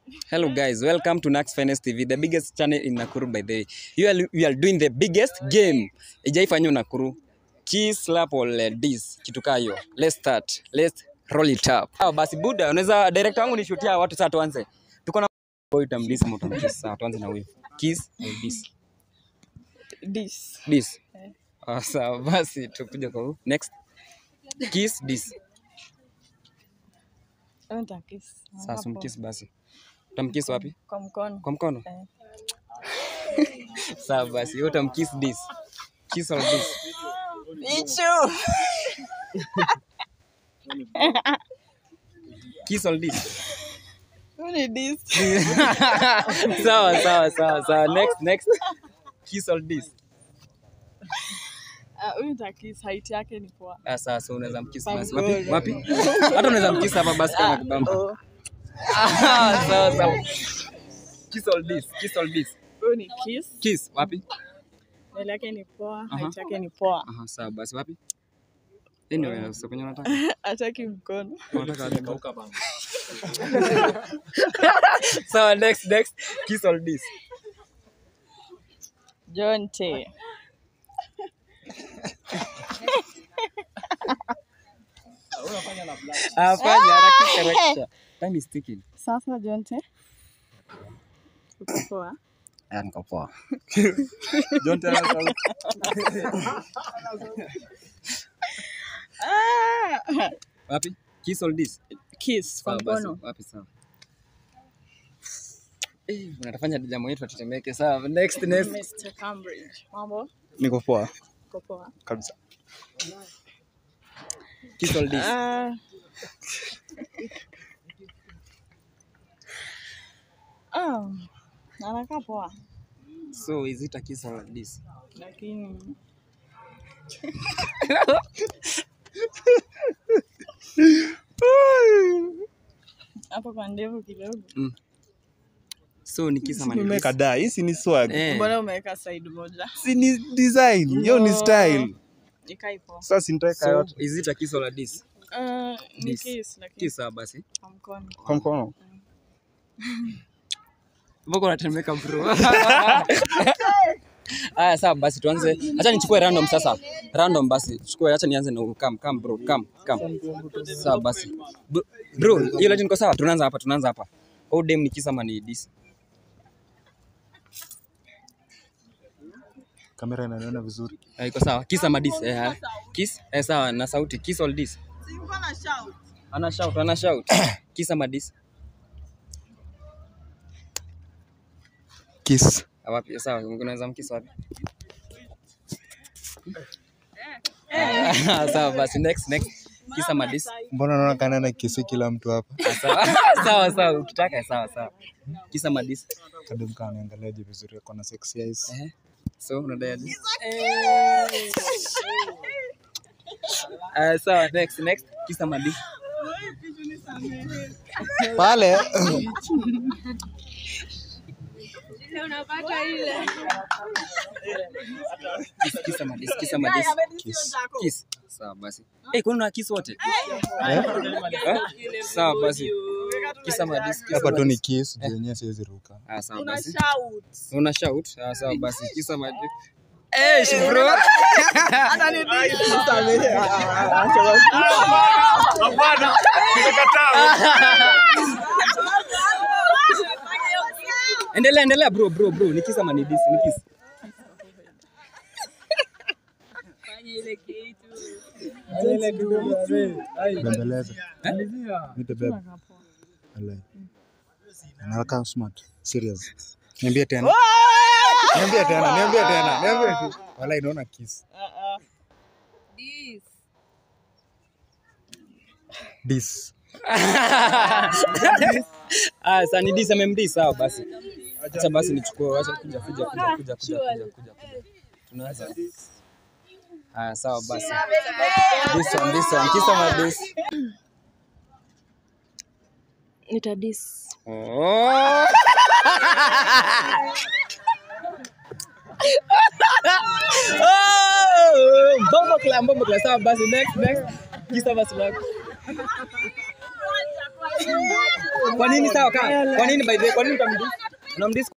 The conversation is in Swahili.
Hello guys, welcome to Nax Finest TV, the biggest channel in Nakuru by the way. You are, we are doing the biggest game. Ijaifanywa Nakuru. Kiss, slap or let this. Kitu kaa hiyo. Let's start. Let's roll it up. Ah, basi Buda, unaweza director wangu nishutia watu sasa tuanze. Tuko na boy utamdis ama utamkiss. Sawa, tuanze na wewe. Kiss or this. This. This. Ah, sawa basi tukuje kwa huu. Next. Kiss this. Nita kiss. Sasa Hapo. umkiss basi. Utamkiss wapi? Kwa mkono. Kwa mkono? Eh. Sawa basi, wewe utamkiss this. Kiss or this. Ichu. Kiss or this. Who need this? sawa sawa sawa sawa. Next next. Kiss or this. Ah, huyu nita kiss height yake ni poa. Ah, sawa so unaweza mkiss basi. Pangoro. Wapi? Wapi? Hata unaweza mkiss hapa basi kama kibamba. Oh. Ah, sawa sawa. Kiss or this. Kiss or this. Huyu ni kiss. Kiss wapi? Mbele yake ni poa, Aha. height yake ni poa. Aha, sawa basi wapi? Anyway, sasa kwenye unataka. Hataki mkono. Unataka aje? Sawa next next. Kiss or this. John T. Ah, fanya harakisha harakisha. Time is ticking. Sasa John T. Uko poa. Ah, niko poa. Don't tell us all. Ah! Wapi? Kiss or this? Kiss kwa Sawa basi, mkono. wapi sawa. Eh, unatafanya jamu yetu atutemeke. Sawa, next next. Mr. Cambridge. Mambo? Niko poa Uko poa. kabisa. Kiss or this? Ah. Ah, anakaa poa So is it a kiss or this? lakini hapo kwa ndevu kidogo. So ni kiss ama ni this? Nimekadaa, hii si ni swag. Eh. Mbona umeweka side moja? Si ni design, hiyo ni No. style. Ikai poa. Sasa si nitaweka So yote is it a kiss or a this? Ah, ni This. kiss lakini Kiss sawa basi. kwa mkono. kwa mkono. Mbona unatemeka bro? Aya, sawa basi tuanze. Acha nichukue random sasa. Random basi. Chukue acha nianze na come come bro. Come come. Sawa basi. Bro, Bro, hiyo legend iko sawa? Tunaanza hapa, tunaanza hapa. Au dem ni kiss ama ni this? Kamera inaniona vizuri. Eh, iko sawa. Kiss ama this? Eh, ah. kiss? Eh, sawa na sauti. Kiss or this? Ana shout, ana shout. kiss ama this? Kiss. Ah, Wapi? Sawa, unaweza mkiss wapi? Ah, sawa basi next next. Kiss ama this? Mbona naona kana na kisi kila mtu hapa? Ah, sawa sawa sawa ukitaka sawa sawa. Kiss ama this? Kadem kana niangaliaje vizuri ako na sexy eyes. Eh. So unadai aje? Eh, Ah, sawa next next. Kiss ama this? Pale Kiss kiss ama this? Kiss ama this? kiss. Kiss. Sawa basi. Eh, kuna una kiss wote? Eh? Sawa basi. Kiss ama this? Kiss Hapa ama tu ni this? kiss, juu yenyewe siwezi ruka. Ah, sawa basi. Una shout? Ah, sawa basi. Kiss ama this? Eh, shi bro. Endelea, endelea bro, bro, bro. Ni kiss ama ni this? Ni kiss. Bembeleza. Eh? Nite bebe. Alai. Anakaa smart. Serious. Niambie tena. Niambie tena, niambie tena, niambie tu. Walai naona kiss. This. Ah, sasa ni this MMD sawa basi. Acha basi nichukue, acha kuja kuja kuja kuja kuja kuja kuja. Tunaanza. Ah, sawa basi. This one, this one. Kiss ama this? Nitadis. Oh. oh, bombo kla bombo kla sawa basi next next kisa basi lako Kwa nini sawa kaa? Kwa nini by the way? Kwa nini utamdis? Unamdis